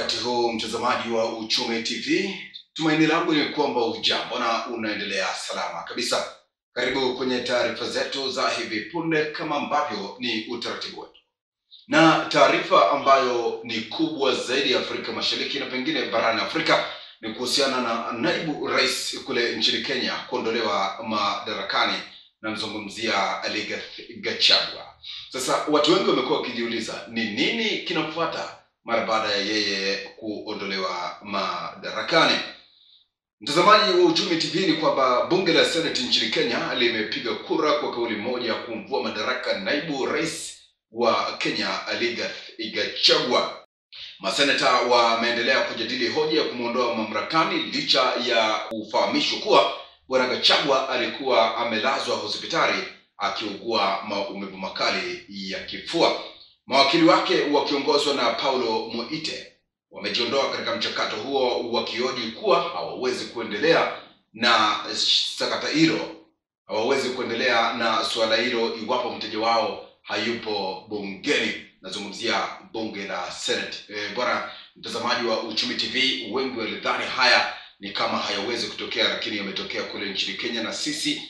wakati huu mtazamaji wa Uchumi TV, tumaini langu ni kwamba ujambo na unaendelea salama kabisa. Karibu kwenye taarifa zetu za hivi punde, kama ambavyo ni utaratibu wetu, na taarifa ambayo ni kubwa zaidi ya Afrika Mashariki na pengine barani Afrika ni kuhusiana na naibu rais kule nchini Kenya kuondolewa madarakani. Namzungumzia Rigathi Gachagua. Sasa watu wengi wamekuwa wakijiuliza ni nini kinafuata mara baada ya yeye kuondolewa madarakani. Mtazamaji wa Uchumi TV, ni kwamba bunge la Seneti nchini Kenya limepiga kura kwa kauli moja kumvua madaraka naibu rais wa Kenya Rigathi Gachagua. Maseneta wameendelea kujadili hoja ya kumwondoa mamlakani licha ya kufahamishwa kuwa bwana Gachagua alikuwa amelazwa hospitali akiugua maumivu makali ya kifua. Mawakili wake wakiongozwa na Paulo Muite wamejiondoa katika mchakato huo wakioji kuwa hawawezi kuendelea na sakata hilo, hawawezi kuendelea na suala hilo iwapo mteja wao hayupo bungeni. Nazungumzia bunge la Senate. E, bwana mtazamaji wa Uchumi TV, wengi walidhani haya ni kama hayawezi kutokea, lakini yametokea kule nchini Kenya na sisi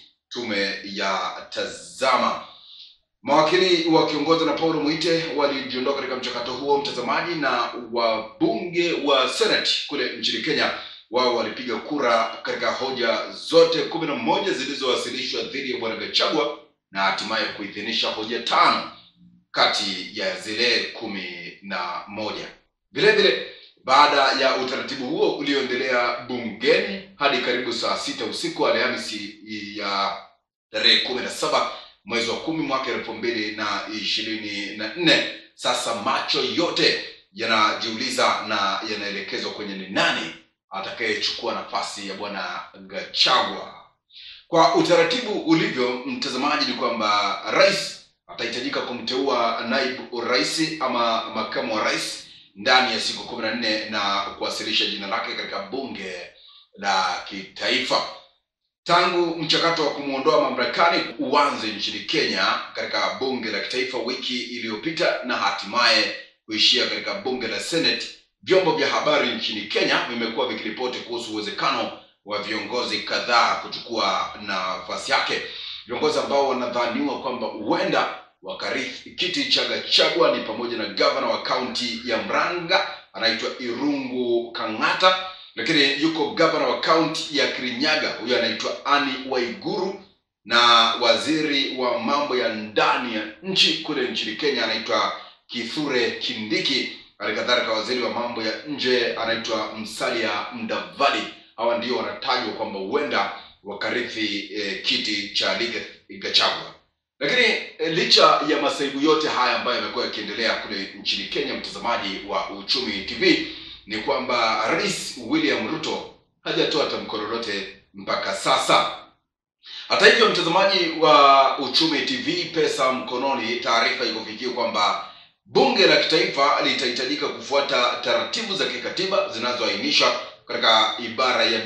tumeyatazama. Mawakili wakiongozwa na Paulo Muite walijiondoa katika mchakato huo, mtazamaji, na wabunge wa Senate kule nchini Kenya wao walipiga kura katika hoja zote kumi na moja zilizowasilishwa dhidi ya bwana Gachagua na hatimaye kuidhinisha hoja tano kati ya zile kumi na moja. Vile vile baada ya utaratibu huo ulioendelea bungeni hadi karibu saa sita usiku Alhamisi ya tarehe kumi na saba mwezi wa kumi mwaka elfu mbili na ishirini na nne. Sasa macho yote yanajiuliza na yanaelekezwa kwenye ni nani atakayechukua nafasi ya bwana Gachagua. Kwa utaratibu ulivyo, mtazamaji, ni kwamba rais atahitajika kumteua naibu rais ama makamu wa rais ndani ya siku kumi na nne na kuwasilisha jina lake katika bunge la kitaifa. Tangu mchakato wa kumwondoa mamlakani uanze nchini Kenya katika bunge la kitaifa wiki iliyopita na hatimaye kuishia katika bunge la Senate, vyombo vya habari nchini Kenya vimekuwa vikiripoti kuhusu uwezekano wa viongozi kadhaa kuchukua nafasi yake, viongozi ambao wanadhaniwa kwamba huenda wakarithi kiti cha Gachagua ni pamoja na gavana wa kaunti ya Murang'a anaitwa Irungu Kang'ata, lakini yuko gavana wa kaunti ya Kirinyaga, huyo anaitwa Ani Waiguru, na waziri wa mambo ya ndani ya nchi kule nchini Kenya anaitwa Kithure Kindiki, halikadhalika waziri wa mambo ya nje anaitwa Musalia Mudavadi. Hawa ndio wanatajwa kwamba huenda wakarithi eh, kiti cha Rigathi Gachagua. Lakini eh, licha ya masaibu yote haya ambayo yamekuwa yakiendelea kule nchini Kenya, mtazamaji wa Uchumi TV, ni kwamba Rais William Ruto hajatoa tamko lolote mpaka sasa. Hata hivyo, mtazamaji wa Uchumi TV, pesa mkononi, taarifa ikufikia kwamba bunge la kitaifa litahitajika kufuata taratibu za kikatiba zinazoainishwa katika ibara ya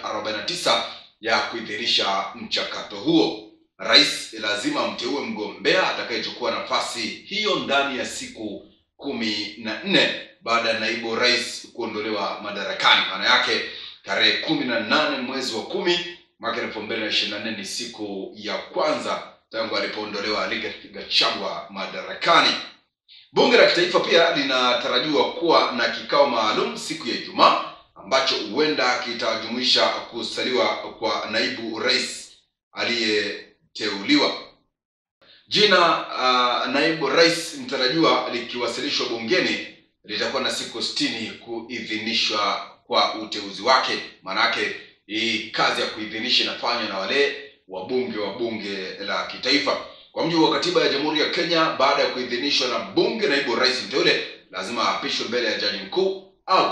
149 ya kuidhinisha mchakato huo. Rais lazima amteue mgombea atakayechukua nafasi hiyo ndani ya siku kumi na nne baada ya naibu rais kuondolewa madarakani. Maana yake tarehe kumi na nane mwezi wa kumi mwaka elfu mbili na ishirini na nne ni siku ya kwanza tangu alipoondolewa Rigathi Gachagua madarakani. Bunge la kitaifa pia linatarajiwa kuwa na kikao maalum siku ya Ijumaa ambacho huenda kitajumuisha kusaliwa kwa naibu rais aliyeteuliwa. Jina uh, naibu rais mtarajiwa likiwasilishwa bungeni litakuwa na siku sitini kuidhinishwa kwa uteuzi wake. Maanake hii kazi ya kuidhinisha inafanywa na wale wabunge wa bunge la kitaifa. Kwa mujibu wa katiba ya Jamhuri ya Kenya, baada ya kuidhinishwa na bunge, naibu rais mteule lazima aapishwe mbele ya jaji mkuu, au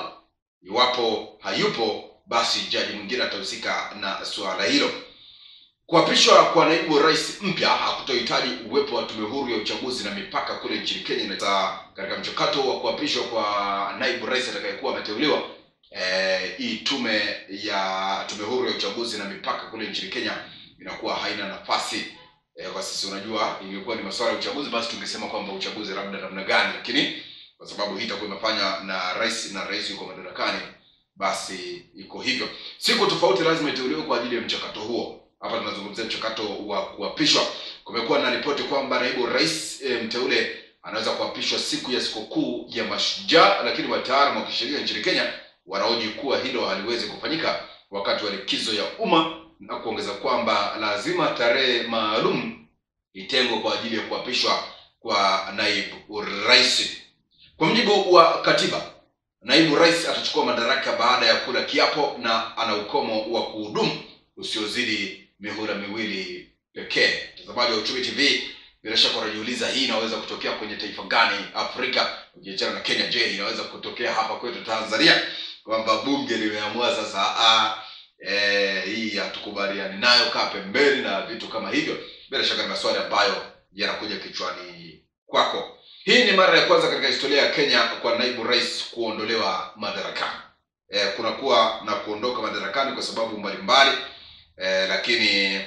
iwapo hayupo, basi jaji mwingine atahusika na suala hilo. Kuapishwa kwa naibu rais mpya hakutohitaji uwepo wa tume huru ya uchaguzi na mipaka kule nchini Kenya. Na katika mchakato wa kuapishwa kwa naibu rais atakayekuwa ameteuliwa, eh, hii tume ya tume huru ya uchaguzi na mipaka kule nchini Kenya inakuwa haina nafasi eh, kwa sisi. Unajua, ingekuwa ni masuala ya uchaguzi, basi tungesema kwamba uchaguzi labda namna gani, lakini kwa sababu hii itakuwa imefanywa na rais na rais yuko madarakani basi iko hivyo siku tofauti lazima iteuliwe kwa ajili ya mchakato huo hapa tunazungumzia mchakato wa kuapishwa kumekuwa na ripoti kwamba naibu rais e, mteule anaweza kuapishwa siku ya sikukuu ya mashujaa lakini wataalamu wa kisheria nchini kenya wanaoji kuwa hilo haliwezi kufanyika wakati wa likizo ya umma na kuongeza kwamba lazima tarehe maalum itengwe kwa ajili ya kuapishwa kwa naibu rais kwa mujibu wa katiba naibu rais atachukua madaraka baada ya kula kiapo na ana ukomo wa kuhudumu usiozidi mihula miwili pekee mtazamaji wa uchumi tv bila shaka unajiuliza hii inaweza kutokea kwenye taifa gani afrika ukiachana na kenya je inaweza kutokea hapa kwetu tanzania kwamba bunge limeamua sasa ah, eh, hii hatukubaliani nayo kaa pembeni na vitu kama hivyo bila shaka ni maswali ambayo yanakuja kichwani kwako hii ni mara ya kwanza katika historia ya kenya kwa naibu rais kuondolewa madarakani e, kunakuwa na kuondoka madarakani kwa sababu mbalimbali e, lakini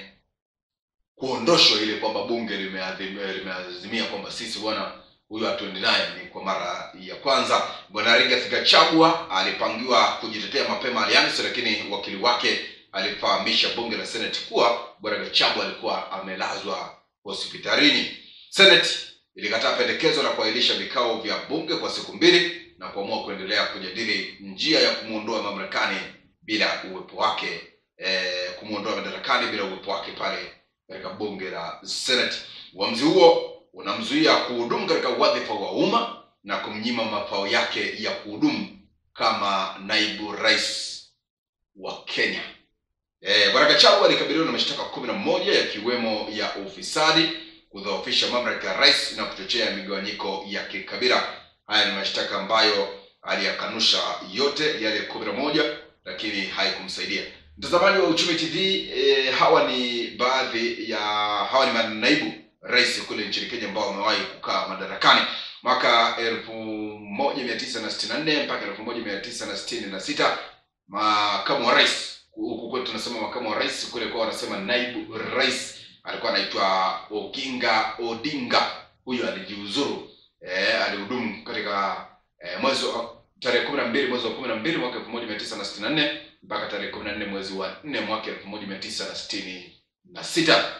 kuondoshwa ile kwamba bunge limeadhim- limeazimia kwamba sisi bwana huyu hatuendi naye ni kwa mara ya kwanza bwana rigathi gachagua alipangiwa kujitetea mapema aliansi lakini wakili wake alifahamisha bunge la seneti kuwa bwana gachagua alikuwa amelazwa hospitalini seneti ilikataa pendekezo la kuahirisha vikao vya bunge kwa siku mbili na kuamua kuendelea kujadili njia ya kumwondoa mamlakani bila uwepo wake eh, kumwondoa madarakani bila uwepo wake pale katika bunge la senate uamuzi huo unamzuia kuhudumu katika wadhifa wa umma na kumnyima mafao yake ya kuhudumu kama naibu rais wa kenya eh, bwana gachagua alikabiliwa na mashtaka kumi na moja yakiwemo ya ufisadi kudhoofisha mamlaka ya rais na kuchochea migawanyiko ya kikabila haya ni mashtaka ambayo aliyakanusha yote yale kumi na moja lakini haikumsaidia mtazamaji wa uchumi tv e, hawa ni baadhi ya hawa ni manaibu rais kule nchini kenya ambao wamewahi kukaa madarakani mwaka elfu moja mia tisa na sitini na nne mpaka elfu moja mia tisa na sitini na sita makamu wa rais huku kwetu tunasema makamu wa rais kule kwa wanasema naibu rais alikuwa anaitwa oginga odinga huyo alijiuzuru eh, alihudumu katika eh, mwezi wa tarehe kumi na mbili mwezi wa kumi na mbili mwaka elfu moja mia tisa na sitini na nne mpaka tarehe kumi na nne mwezi wa nne mwaka elfu moja mia tisa na sitini na sita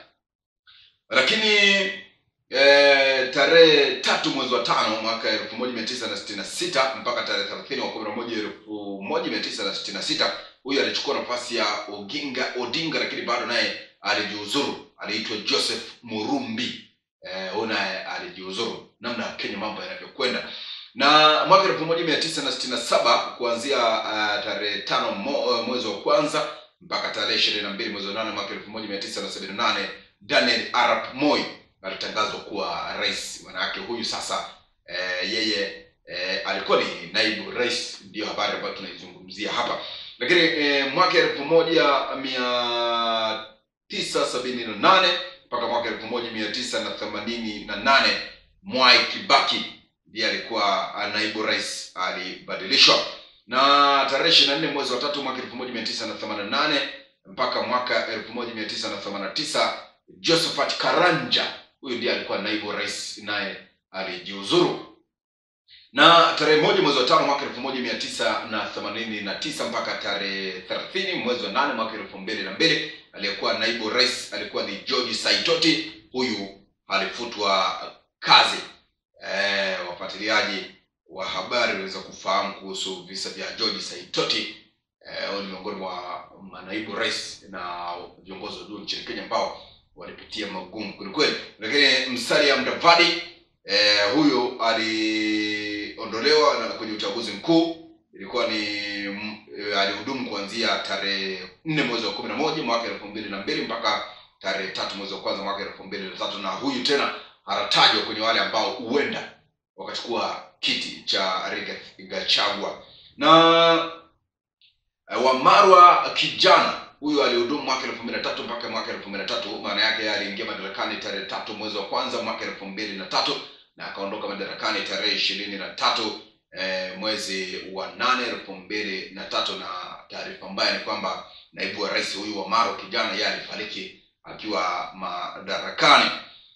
lakini eh, tarehe tatu mwezi wa tano mwaka elfu moja mia tisa na sitini na sita mpaka tarehe thelathini wa kumi na moja elfu moja mia tisa na sitini na sita huyu alichukua nafasi ya oginga odinga lakini bado naye alijiuzuru aliitwa joseph murumbi eh, huyu naye alijiuzuru namna kenya mambo yanavyokwenda na mwaka elfu moja mia tisa na sitini na saba kuanzia uh, tarehe tano mo, uh, mwezi wa kwanza mpaka tarehe ishirini na mbili mwezi wa nane mwaka elfu moja mia tisa na sabini na nane daniel arap moi alitangazwa kuwa rais manayake huyu sasa eh, yeye eh, alikuwa ni naibu rais ndiyo habari ambayo tunaizungumzia hapa lakini eh, mwaka elfu moja mia tisa sabini na nane mpaka mwaka elfu moja mia tisa na themanini na nane mwai kibaki ndiye alikuwa naibu rais alibadilishwa na tarehe ishiri na nne mwezi wa tatu mwaka elfu moja mia tisa na themanini na nane mpaka mwaka elfu moja mia tisa na themanini na tisa josephat karanja huyu ndiye alikuwa naibu rais naye alijiuzuru na tarehe moja mwezi wa tano mwaka elfu moja mia tisa na themanini na tisa mpaka tarehe thelathini mwezi wa nane mwaka elfu mbili na mbili aliyekuwa naibu rais alikuwa ni george saitoti huyu alifutwa kazi e, wafuatiliaji wa habari waweza kufahamu kuhusu visa vya george saitoti huyu e, ni miongoni mwa manaibu rais na viongozi wa juu nchini kenya ambao walipitia magumu kwelikweli lakini msalia mdavadi e, huyu aliondolewa na kwenye uchaguzi mkuu ilikuwa ni mm, e, alihudumu kuanzia tarehe nne mwezi wa kumi na moja mwaka elfu mbili na mbili mpaka tarehe tatu mwezi wa kwanza mwaka elfu mbili na tatu na huyu tena anatajwa kwenye wale ambao huenda wakachukua kiti cha Rigathi Gachagua na eh, Wamarwa kijana huyu alihudumu mwaka elfu mbili na tatu mpaka mwaka elfu mbili na tatu maana yake yeye aliingia madarakani tarehe tatu mwezi wa kwanza mwaka elfu mbili na tatu na akaondoka madarakani tarehe ishirini na tatu eh, mwezi wa nane elfu mbili na tatu na taarifa mbaya ni kwamba naibu wa rais huyu Wamarwa kijana yeye alifariki akiwa madarakani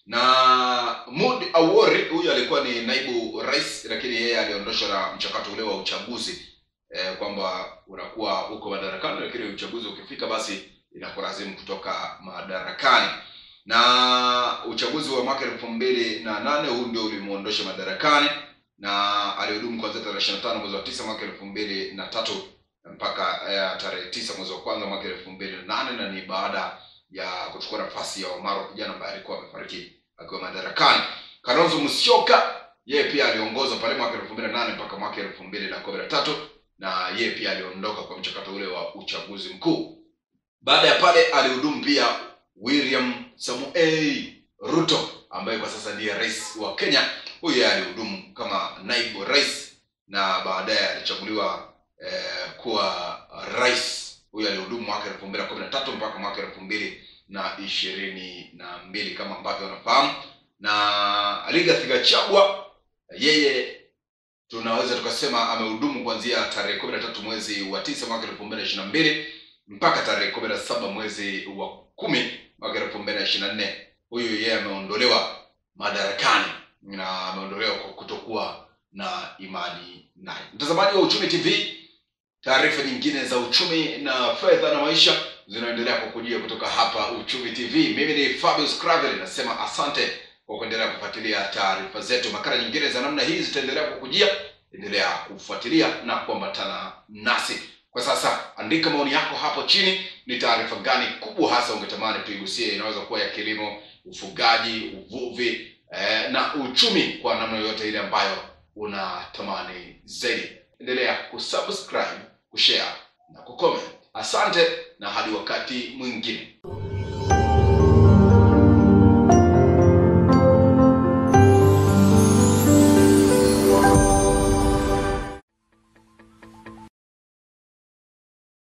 na Mood Awori huyu alikuwa ni naibu rais, lakini yeye aliondoshwa na mchakato ule wa uchaguzi eh, kwamba unakuwa huko madarakani, lakini uchaguzi ukifika basi inakulazimu kutoka madarakani. Na uchaguzi wa mwaka elfu mbili na nane huu ndio ulimuondosha madarakani na alihudumu kuanzia tarehe ishirini na tano mwezi wa tisa mwaka elfu mbili na tatu mpaka eh, tarehe tisa mwezi wa kwanza mwaka elfu mbili na nane na ni baada ya kuchukua nafasi ya Omaro kijana ambaye alikuwa amefariki akiwa madarakani. Kalonzo Musyoka yeye pia aliongoza pale mwaka elfu mbili na nane mpaka mwaka elfu mbili na kumi na tatu na yeye pia aliondoka kwa mchakato ule wa uchaguzi mkuu. Baada ya pale alihudumu pia William Samuel Ruto ambaye kwa sasa ndiye rais wa Kenya. Huyu yeye alihudumu kama naibu rais na baadaye alichaguliwa eh, kuwa rais. Huyu alihudumu mwaka elfu mbili na kumi na tatu mpaka mwaka elfu mbili na ishirini na mbili kama ambavyo wanafahamu. Na Rigathi Gachagua yeye tunaweza tukasema amehudumu kuanzia tarehe kumi na tatu mwezi wa tisa mwaka elfu mbili na ishirini na mbili mpaka tarehe kumi na saba mwezi wa kumi mwaka elfu mbili na ishirini na nne huyu yeye ameondolewa madarakani na ameondolewa kwa kutokuwa na imani naye. Mtazamaji wa Uchumi TV, taarifa nyingine za uchumi na fedha na maisha zinaendelea kukujia kutoka hapa Uchumi TV. Mimi ni Fabius Cravel, nasema asante kwa kuendelea kufuatilia taarifa zetu. Makala nyingine za namna hii zitaendelea kukujia, endelea kufuatilia na kuambatana nasi. Kwa sasa andika maoni yako hapo chini, ni taarifa gani kubwa hasa ungetamani tuigusie? Inaweza kuwa ya kilimo, ufugaji, uvuvi eh, na uchumi kwa namna yoyote ile ambayo unatamani zaidi. Endelea kusubscribe, kushare na kucomment. Asante na hadi wakati mwingine.